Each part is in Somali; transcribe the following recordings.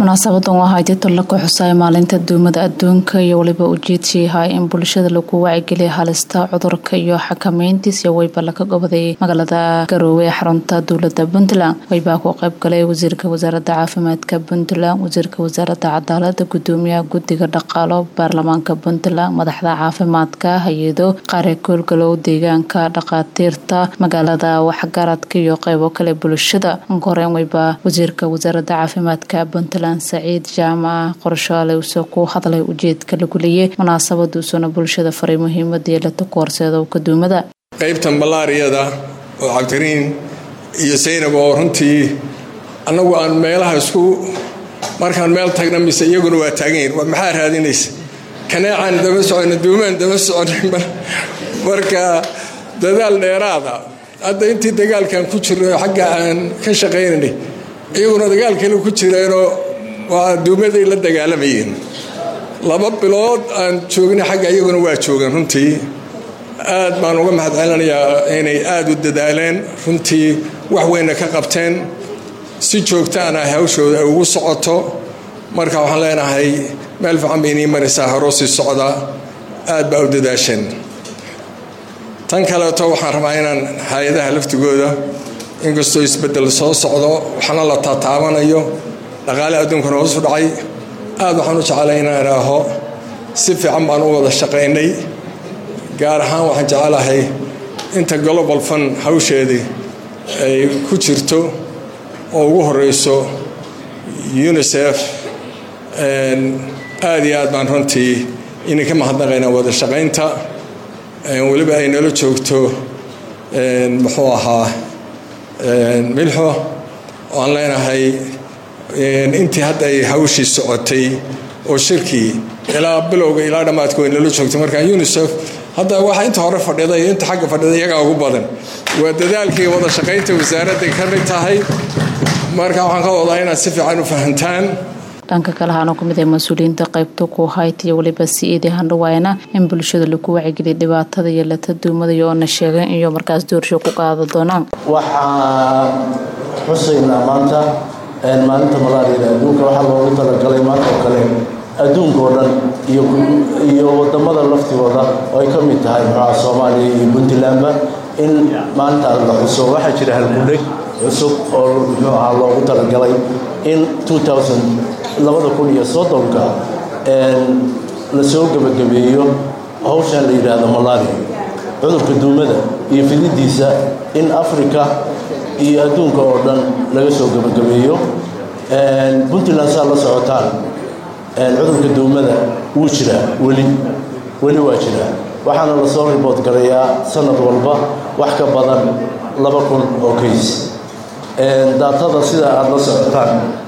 munaasabadan waxaa jirta la ku xusay maalinta duumada adduunka iyo weliba ujeedkii ahaa in bulshada lagu wacigeliya halista cudurka iyo xakameyntiisa weyba laga goboday magaalada garoowe ee xarunta dowlada puntland weybaa ku qayb galay wasiirka wasaaradda caafimaadka puntland wasiirka wasaaradda cadaalada gudoomiyaha guddiga dhaqaalo baarlamaanka puntland madaxda caafimaadka hay-ado qaare koolgalow deegaanka dhaqaatiirta magaalada waxgaradka iyo qeybo kale bulshada horeen weyba wasiirka wasaaradda caafimaadka puntland saciid jaamaca qorshaale uusoo ku hadlay ujeedka lagu leeyay munaasabaduusuna bulshada faray muhiimada yeelata ku horseeda kaduumada qaybtan ballaariyada oo cabdikariin iyo saynab oo runtii annagu aan meelaha isku markaan meel tagna mise iyaguna waa taaganyihin maxaa raadinaysa kaneecaan daba socona duumaan daba socona marka dadaal dheeraada hadda intii dagaalkan ku jirno xagga aan ka shaqaynanay iyaguna dagaal kale ku jireenoo waa duumaday la dagaalamayeen laba bilood aan joognay xagga iyaguna waa joogeen runtii aad baan uga mahad celinayaa inay aada u dadaaleen runtii wax weynna ka qabteen si joogtaana hawshooda ay ugu socoto marka waxaan leenahay meel fiican bay inii maraysaa horoo sii socda aad baa u dadaasheen tan kaleeto waxaan rabaa inaan hay-adaha laftigooda inkastoo isbedel soo socdo waxna la taataabanayo dhaqaale adduunkana hoosu dhacay aad waxaan u jeclay inaan idhaaho si fiican baan u wada shaqaynay gaar ahaan waxaan jecelahay inta global fund hawsheedii ay ku jirto oo ugu horeyso unisef aad iyo aad baan runtii inay ka mahadnaqaynaa wada shaqaynta weliba ay nala joogto muxuu ahaa milxo aan leenahay intii hadda ay hawshii socotay oo shirkii ilaa bilowga ilaa dhammaadka way nala joogtay marka unisef hadda waxa inta hore fadhida iyo inta xagga fadhida iyagaa ugu badan waa dadaalkii wada shaqaynta wasaaradday ka mid tahay marka waxaan ka wadaa inaad si fiican u fahantaan dhanka kale haana ku mid ay mas-uuliyiinta qaybta ku hayt iyo weliba si-iidi handhawaayna in bulshada lagu wacigeliya dhibaatada iyo lata duumadayo oona sheegeen iyo markaas doorsho ku qaada doonaan waxaan xusaynaa maanta maalinta malaariyada adduunka waxaa loogu talagalay maanta oo kale adduunka oo dhan iyo wadamada laftigooda oo ay ka mid tahay muxuuha soomaaliya iyo puntlandba in maalintaas la xuso waxaa jira halgudheg cusub oo muxuu ahaa loogu talagalay in labada kun iyo soddonka lasoo gebagabeeyo hawshan la yidhaahdo malaria cudurka duumada iyo fididiisa in africa iyo adduunka oo dhan laga soo gebagabeeyo puntland saa la socotaan cudurka duumada wuu jiraa weli weli waa jiraa waxaana lasoo ribood garayaa sanad walba wax ka badan laba kun oo kays daatada sida aada la socotaan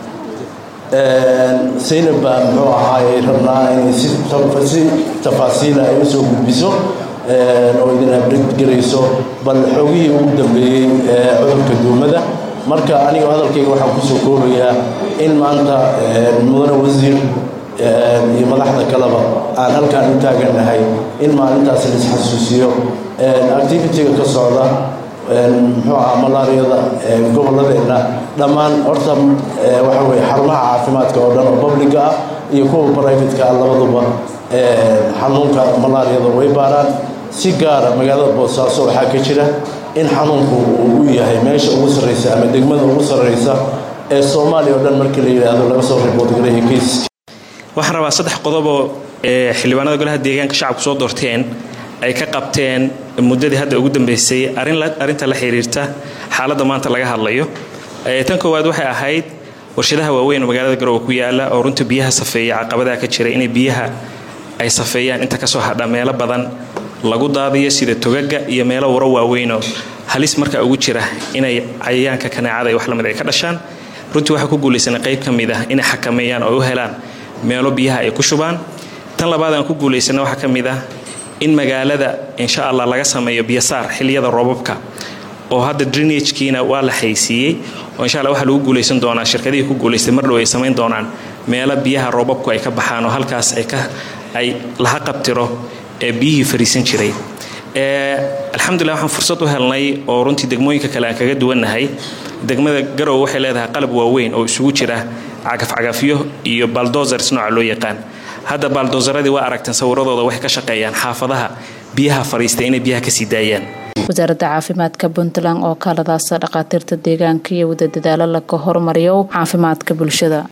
saynab baa muxuu ahaay rabnaa inay si tafaasiila ay usoo gudbiso oo idin abdgarayso bal xoogihii ugu dambeeyey cudurka duumada marka aniga hadalkayga waxaan kusoo koobayaa in maanta mudane wasiir iyo madaxda kaleba aan halkaan u taagannahay in maalintaas la isxasuusiyo activitiga ka socda muxuu ahaa malaariyada gobolladeenna dhammaan horta waxa weye xarumaha caafimaadka oo dhan oo publica ah iyo kuwa brivatka ah labaduba xanuunka malaariyada way baaraan si gaara magaalada boosaaso waxaa ka jira in xanuunku uu u yahay meesha ugu sarreysa ama degmada ugu sarreysa ee soomaaliya oo dhan markii la yidhaahdo laga soo riboodgaraya kayska waxaan rabaa saddex qodoboo xildhibaanada golaha deegaanka shacabku soo doorteen ay ka qabteen muddadii hadda ugu dambeysay arrinta la xiriirta xaaladda maanta laga hadlayo tan koowaad waxay ahayd warshadaha waaweyn oo magaalada garoowe ku yaala oo runta biyaha safeeya caqabadaha ka jira inay biyaha ay safeeyaan inta kasoo hadha meelo badan lagu daadiyo sida togaga iyo meelo waro waaweynoo halis markaa ugu jira inay cayayaanka kaneecada iyo wax lamid ay ka dhashaan runtii waxaa ku guulaysanay qayb ka mid ah inay xakameeyaan oo u helaan meelo biyaha ay ku shubaan tan labaad aan ku guulaysana waxaa ka mid ah in magaalada insha allah laga sameeyo biyasaar xiliyada roobabka oo hadda drenagkiina waa la xaysiiyey oo insha alla waxaa lagu guulaysan doonaa shirkadihii ku guulaystay mar dhow ay samayn doonaan meelo biyaha roobabku ay ka baxaan oo halkaas ay laha qabtiro ee biyihii fariisan jiray alxamdulilah waxaan fursad u helnay oo runtii degmooyinka kale aan kaga duwannahay degmada garowe waxay leedahay qalab waaweyn oo isugu jira cagafcagafyo iyo baldozers nooca loo yaqaan hadda baldozaradii waa aragteen sawiradooda waxay ka shaqeeyaan xaafadaha biyaha fadhiistay inay biyaha kasii daayaan wasaaradda caafimaadka puntland oo kaaladaasa dhakhaatiirta deegaanka iyo wada dadaalo laga hormariyo caafimaadka bulshada